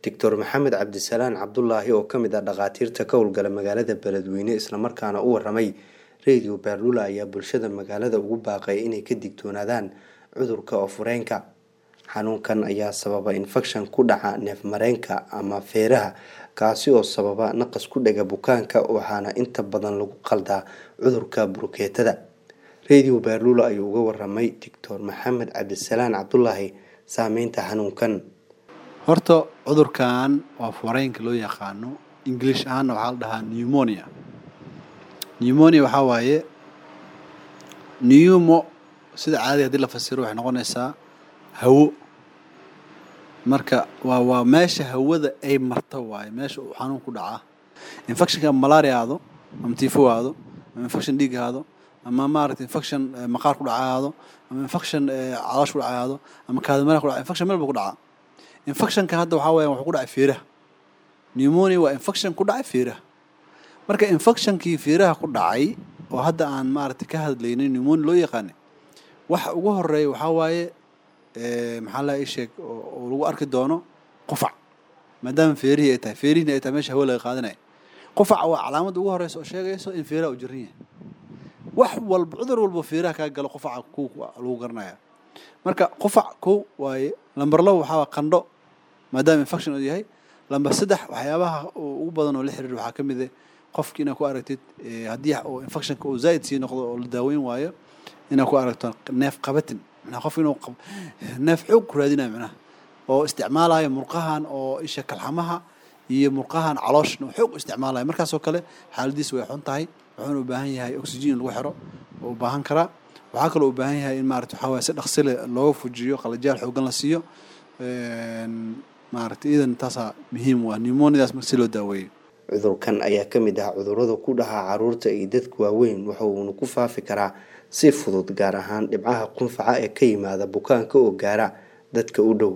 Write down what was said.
doctor maxamed cabdisalaan cabdulaahi oo ka mid ah dhakhaatiirta ka howlgala magaalada beledweyne islamarkaana u waramay radio baarlula ayaa bulshada magaalada ugu baaqay inay ka digtoonaadaan cudurka oofureenka xanuunkan ayaa sababa infekshan ku dhaca neefmareenka ama feeraha kaasi oo sababa naqas ku dhega bukaanka waxaana inta badan lagu qaldaa cudurka burukeetada radio baarlula ayuu uga waramay doctor maxamed cabdisalaan cabdulaahi saameynta xanuunkan horta cudurkan waa fureenka loo yaqaano english ahaana waxaa la dhahaa pneumonia pneumonia waxaa waaye pneumo sida caadiga hadii la fasiro waxay noqonaysaa hawo marka waa waa meesha hawada ay marto waaye meesha uu xanuun ku dhacaa infectionka malaria aado ama tifo aado ama infection dhiig aado ama maaragta infection maqaar ku dhaca aado ama infection caloosh ku dhaca aado ama kaadimara ku dhaca infection meel buu ku dhacaa infectionka hadda waxaa weeyaan wuxuu ku dhacay feeraha pneumonia waa infection ku dhacay feeraha marka infectionkii feeraha ku dhacay oo hadda aan maaragtay ka hadlaynay pneumonia loo yaqaanay waxa ugu horeeya waxaa waaye maxaa la ii sheeg oo lagu arki doono qufac maadaama feerihii ay tahay feerihina ay tahay meesha hawo laga qaadanaya qufac waa calaamadda ugu horeysa oo sheegayso in feeraha uu jiran yahay wax walba cudur walba feeraha kaa galo qufaca kow lagu garanaya marka qufac kow waaye lamber labo waxaa waa qandho maadaama infection uu yahay lamber saddex waxyaabaha ugu badan oo la xiriir waxaa ka mid ah qofki inaad ku aragtid haddii oo infectionka uu zaa'id sii noqdo oo la daaweyn waayo inaad ku aragto neef qabatin macnaha qof inuu neef xoog ku raadinayo macnaha oo isticmaalayo murqahan oo isha kalxamaha iyo murqahan calooshna xoog u isticmaalayo markaasoo kale xaaladiis way xun tahay wuxuuna u baahan yahay oxygen in lagu xiro oo u baahan karaa waxaa kaloo u baahan yahay in maarata waxaa waye si dhaqsile looga fujiyo qalajaal xoogan la siiyo maarata iidan taasaa muhiim u ah pneumoniadaas marka si loo daaweeyo cudurkan ayaa ka mid ah cudurada ku dhaca caruurta iyo dadka waaweyn waxa uuna ku faafi karaa si fudud gaar ahaan dhibcaha qunfaca ee ka yimaada bukaanka oo gaara dadka u dhow